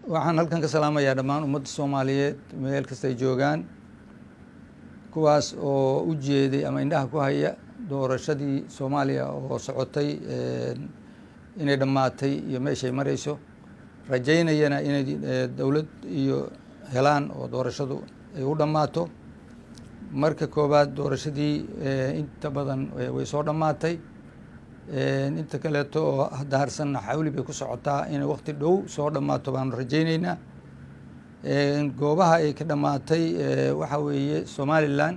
waxaan halkan ka salaamayaa dhammaan ummadda soomaaliyeed meel kastay joogaan kuwaas oo u jeeday ama indhaha ku haya doorashadii soomaaliya oo socotay inay dhammaatay iyo meeshay mareyso rajaynayana inay dowlad iyo helaan oo doorashadu ay u dhammaato marka koowaad doorashadii inta badan way soo dhammaatay inta kaleeto oo hadda harsanna xawli bay ku socotaa inay waqti dhow soo dhammaato baanu rajayneynaa goobaha ay ka dhammaatay waxaa weeye somalilan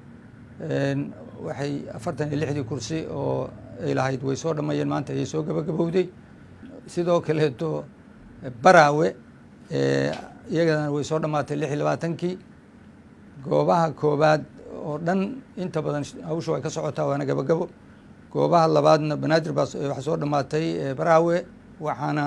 waxay afartan iyo lixdii kursi oo ay lahayd way soo dhammeeyeen maanta ayay soo gabagabowday sidoo kaleeto baraawe iyagana way soo dhammaatay lix iyo labaatankii goobaha koobaad oo dhan inta badan hawsha way ka socotaa waana gabagabo goobaha labaadna banaadir baa waxaa soo dhammaatay baraawe waxaana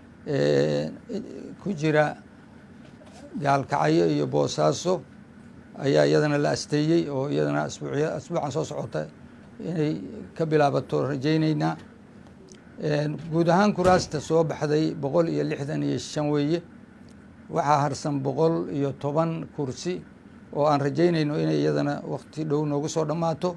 ku jira gaalkacyo iyo boosaaso ayaa iyadana la asteeyey oo iyadana asbuucya asbuucan soo socota inay ka bilaabato rajayneynaa guud ahaan kuraasta soo baxday boqol iyo lixdan iyo shan weeye waxaa harsan boqol iyo toban kursi oo aan rajaynayno inay iyadana waqti dhow noogu soo dhammaato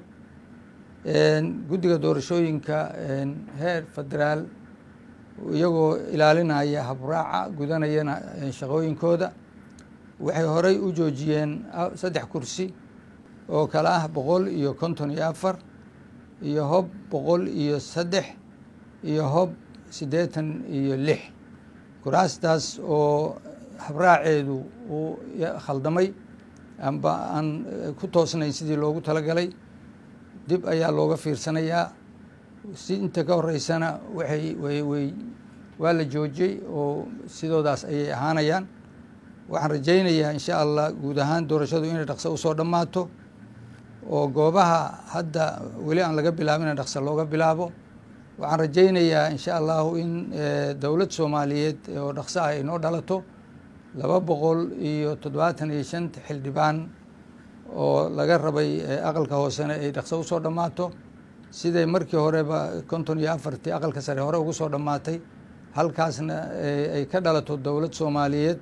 guddiga doorashooyinka heer federaal iyagoo ilaalinaya habraaca gudanayana shaqooyinkooda waxay horey u joojiyeen saddex kursi oo kale ah boqol iyo konton iyo afar iyo hob boqol iyo saddex iyo hob siddeetan iyo lix kuraastaas oo habraaceedu uu khaldamay amba aan ku toosnayn sidii loogu talagalay dib ayaa looga fiirsanayaa si inta ka horeysana waxay way way waa la joojiyey oo sidoodaas ayay ahaanayaan waxaan rajaynayaa insha allah guud ahaan doorashadu inay dhaqso usoo dhammaato oo goobaha hadda weli aan laga bilaabin in dhaqso looga bilaabo waxaan rajaynayaa insha allahu in dowlad soomaaliyeed oo dhaqso ah ay noo dhalato laba boqol iyo toddobaatan iyo shanta xildhibaan oo laga rabay aqalka hoosena ay dhaqso usoo dhammaato siday markii horeba konton iyo afartii aqalka sare hore ugu soo dhammaatay halkaasna ay ka dhalato dowlad soomaaliyeed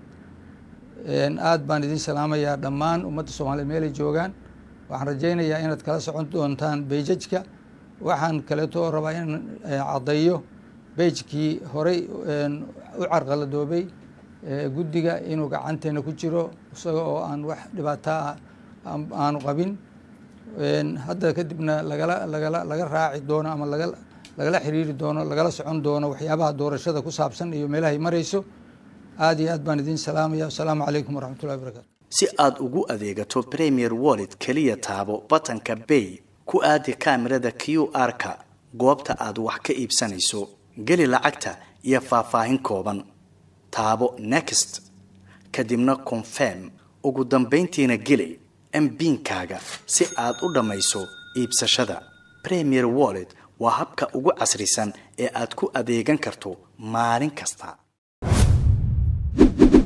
aad baan idin salaamayaa dhammaan ummadda soomaaliyeed meelay joogaan waxaan rajaynayaa inaad kala socon doontaan beijajka waxaan kaleeto rabaa inaan caddeeyo beijkii horey u carqaladoobay guddiga inuu gacanteena ku jiro isaga oo aan wax dhibaataa aanu qabin hadda kadibna lagala lagala laga raaci doono ama laga lagala xiriiri doono lagala socon doono waxyaabaha doorashada ku saabsan iyo meelahay marayso aad iyo aad baan idin salaamaya wasalaamu calaykum waraxmatullahi wabarakatu si aad ugu adeegato premier wallet keliya taabo batanka bay ku aadi kaamirada q r-ka goobta aad wax ka iibsanayso geli lacagta iyo faahfaahin kooban taabo next kadibna confirm ugu dambayntiina geli mbiinkaaga si aad u dhammayso iibsashada premier wallet waa habka ugu casrisan ee aad ku adeegan karto maalin kasta